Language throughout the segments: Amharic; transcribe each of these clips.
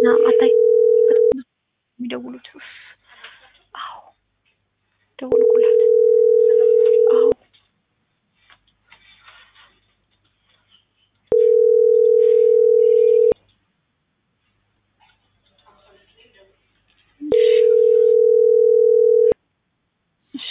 አታይ የሚደውሉት አዎ ደወልኩላት አዎ እሺ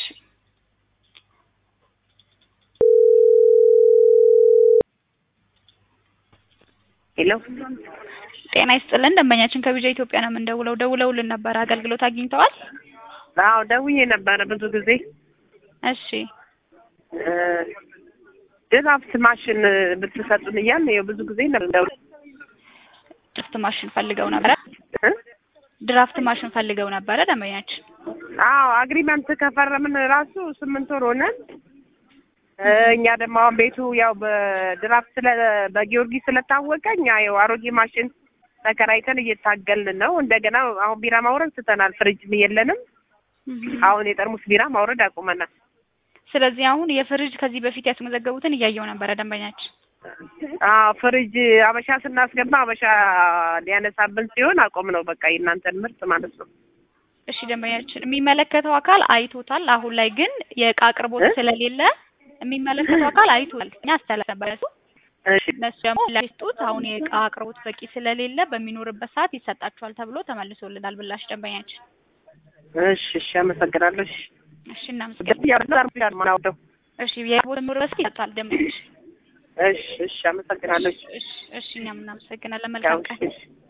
ሄሎ ጤና ይስጥልን ደንበኛችን ከቢጃ ኢትዮጵያ ነው የምንደውለው ደውለውልን ነበር አገልግሎት አግኝተዋል አዎ ደውዬ ነበረ ብዙ ጊዜ እሺ እ ድራፍት ማሽን ብትሰጡን እያልን ይኸው ብዙ ጊዜ ነበር ድራፍት ማሽን ፈልገው ነበረ እ ድራፍት ማሽን ፈልገው ነበረ ደንበኛችን አዎ አግሪመንት ከፈረምን ራሱ ስምንት ወር ሆነን እ እኛ ደግሞ አሁን ቤቱ ያው በድራፍት ስለ በጊዮርጊስ ስለታወቀ እኛ ያው አሮጌ ማሽን ተከራይተን እየታገልን ነው። እንደገና አሁን ቢራ ማውረድ ትተናል። ፍሪጅም የለንም። አሁን የጠርሙስ ቢራ ማውረድ አቁመናል። ስለዚህ አሁን የፍሪጅ ከዚህ በፊት ያስመዘገቡትን እያየው ነበረ ደንበኛችን አዎ ፍሪጅ አበሻ ስናስገባ አበሻ ሊያነሳብን ሲሆን አቆም ነው በቃ የእናንተን ምርት ማለት ነው። እሺ ደንበኛችን የሚመለከተው አካል አይቶታል። አሁን ላይ ግን የእቃ አቅርቦት እ? ስለሌለ የሚመለከተው አካል አይቶታል። እኛ አስተላለፈበቱ እሺ እነሱ ደግሞ ላይስጡት አሁን የእቃ አቅርቦት በቂ ስለሌለ በሚኖርበት ሰዓት ይሰጣቸዋል ተብሎ ተመልሶልናል ብላሽ ደንበኛችን። እሺ እሺ አመሰግናለሁ። እሺ እሺ እናመሰግናለን። ግን ያው ጠርሙስ ቢራ ነው የማወርደው። እሺ የቦታ የሚኖርበት ሰዓት ይሰጣል ደንበኛችን። እሺ እሺ አመሰግናለሁ። እሺ እሺ እኛም እናመሰግናለን። ያው መልካም ቀን። እሺ